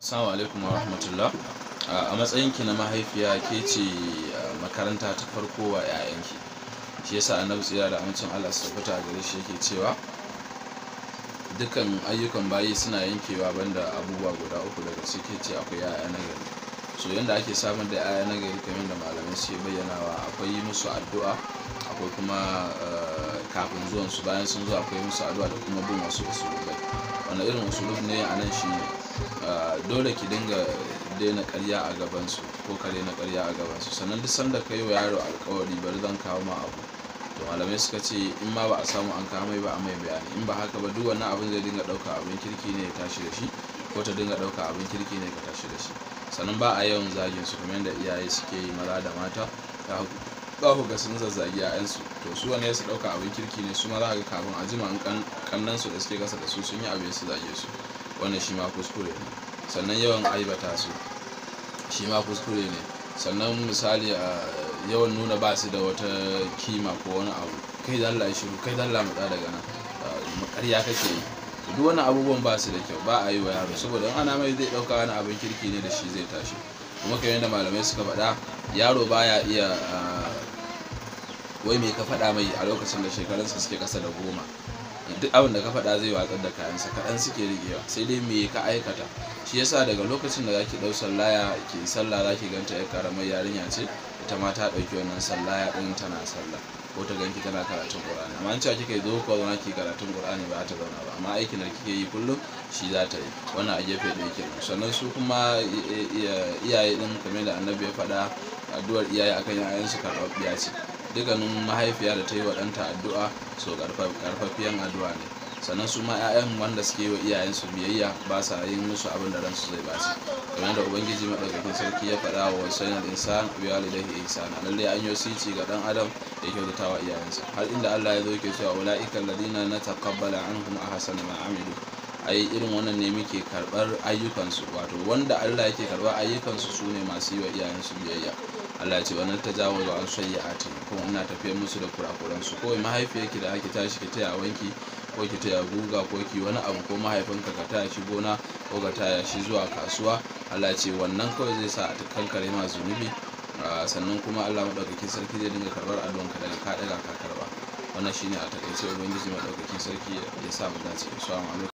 Assalamu alaikum wa rahmatullah. A matsayinki na mahaifiya ke ce makaranta ta farko wa 'ya'yanki. Shi yasa Annabi tsira da amincin Allah su tabbata gare shi yake cewa dukkan ayyukan bayi suna yankewa banda abubuwa guda uku daga ciki ce akwai 'ya'ya na gari. So yanda ake samar da 'ya'ya na gari kamar da malamai suke bayyanawa akwai yi musu addu'a akwai kuma kafin zuwan su bayan sun zo akwai musu addu'a da kuma bin wasu usulubai. Wanda irin usulub ne a nan shine dole ki dinga daina karya a gabansu ko kare na karya a gabansu sannan duk sanda ka yi wa yaro alkawari bari zan kawo ma abu to malamai suka ce in ma ba a samu an kawo mai ba a mai bayani in ba haka ba duk wannan abin zai dinga ɗauka abin kirki ne ya tashi da shi ko ta dinga ɗauka abin kirki ne ka tashi da shi sannan ba a yawan zagin su kamar yadda iyaye suke yi maza da mata za ku ga sun zazzagi 'ya'yansu to su wane su ɗauka abin kirki ne su ma za ga kafin a jima kannan su da suke kasa da su sun yi abin su zage su wannan shi ma kuskure ne sannan yawan aibata su shi ma kuskure ne sannan misali a yawan nuna ba su da wata kima ko wani abu kai da Allah shiru kai da Allah mutsa daga nan makarya kake yi duk wani abubuwan ba su da kyau ba a yi wa yaro saboda ana mai zai dauka wani abin kirki ne da shi zai tashi kuma kamar yadda malamai suka faɗa yaro baya iya wai me ka faɗa mai a lokacin da shekarunsa suke ƙasa da goma duk abin da ka faɗa zai watsar da kayansa kaɗan suke rigewa sai dai me ka aikata shi yasa daga lokacin da zaki ɗau sallaya ki sallah zaki ganta yar karamar yarinya ce ita ma ta ɗauki wannan sallaya ɗin tana sallah ko ta ganki tana karatun qur'ani amma an cewa kika zo ko zauna ki karatun qur'ani ba ta zauna ba amma aikin da kike yi kullum shi za ta yi wannan a gefe da yake sannan su kuma iyaye ɗin kamar da annabi ya faɗa addu'ar iyaye akan 'ya'yansu karɓaɓɓiya ce dukkanin mahaifiya da ta yi wa ɗanta addu'a so karfafiyan addu'a ne sannan su ma 'ya'yan wanda suke yi wa iyayensu biyayya ba sa yin musu abin da ransu zai basu kamar da ubangiji madaukakin sarki ya faɗa wa wasaina da insan bi walidayhi ihsana lalle an yi sici ga dan adam da kyautata wa iyayensa har inda Allah ya zo yake cewa ulaika alladina nataqabbala anhum ahsana ma amilu ai irin wannan ne muke karɓar ayyukansu wato wanda Allah yake karɓar ayyukansu su ne masu yi wa iyayensu biyayya Allah ce wannan ta jawo wa an shayi a ce kuma ina tafiyar musu da kurakuransu kawai mahaifiyarki da ake tashi ki taya wanki ko ki taya guga ko ki wani abu ko mahaifinka ka taya shi gona ko ka taya shi zuwa kasuwa Allah ce wannan kawai zai sa a kankare ma zunubi sannan kuma Allah madaukakin sarki zai dinga karɓar addu'anka daga ka daga ka karba wannan shine a takaice ubangiji madaukakin sarki ya sa mu dace assalamu alaikum